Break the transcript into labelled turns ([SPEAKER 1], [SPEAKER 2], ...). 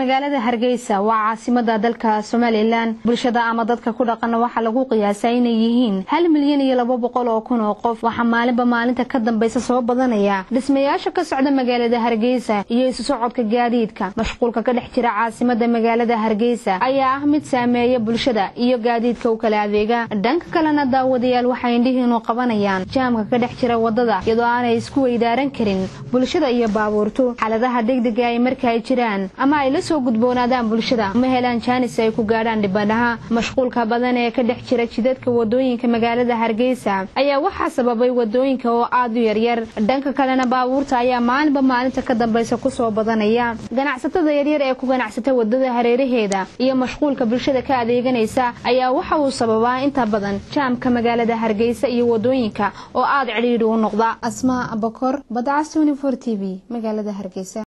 [SPEAKER 1] magaalada hargeysa waa caasimada dalka somalilan bulshada ama dadka ku dhaqana waxaa lagu qiyaasaa inay yihiin hal milyan iyo laba boqol oo kun oo qof waxaa maalinba maalinta ka dambaysa soo badanaya dhismayaasha ka socda magaalada hargeysa iyo isu socodka gaadiidka mashquulka ka dhex jira caasimada magaalada hargeysa ayaa ah mid saameeya bulshada iyo gaadiidka u kala adeega dhanka kalena daawadayaal waxay indhihiinu qabanayaan jaamka ka dhex jira wadada iyadoo aanay isku weydaaran karin bulshada iyo baabuurtu xaaladaha degdega ay marka ay jiraan ama ay la soo gudboonaadaan bulshada ma helaan jaanis ay ku gaadhaan dhibanaha mashquulka badan ee ka dhex jira jidadka wadooyinka magaalada hargeysa ayaa waxaa sababay wadooyinka oo aad u yaryar dhanka kalena baabuurta ayaa maalinba maalinta ka dambaysa kusoo badanaya ganacsatada yaryar ee ku ganacsata wadada hareeraheeda iyo mashquulka bulshada ka adeeganaysa ayaa waxa uu sababaa inta badan jaamka magaalada hargeysa iyo wadooyinka oo aad cidhiidhi u noqda asmaa abakor badcas t v magaalada hargeysa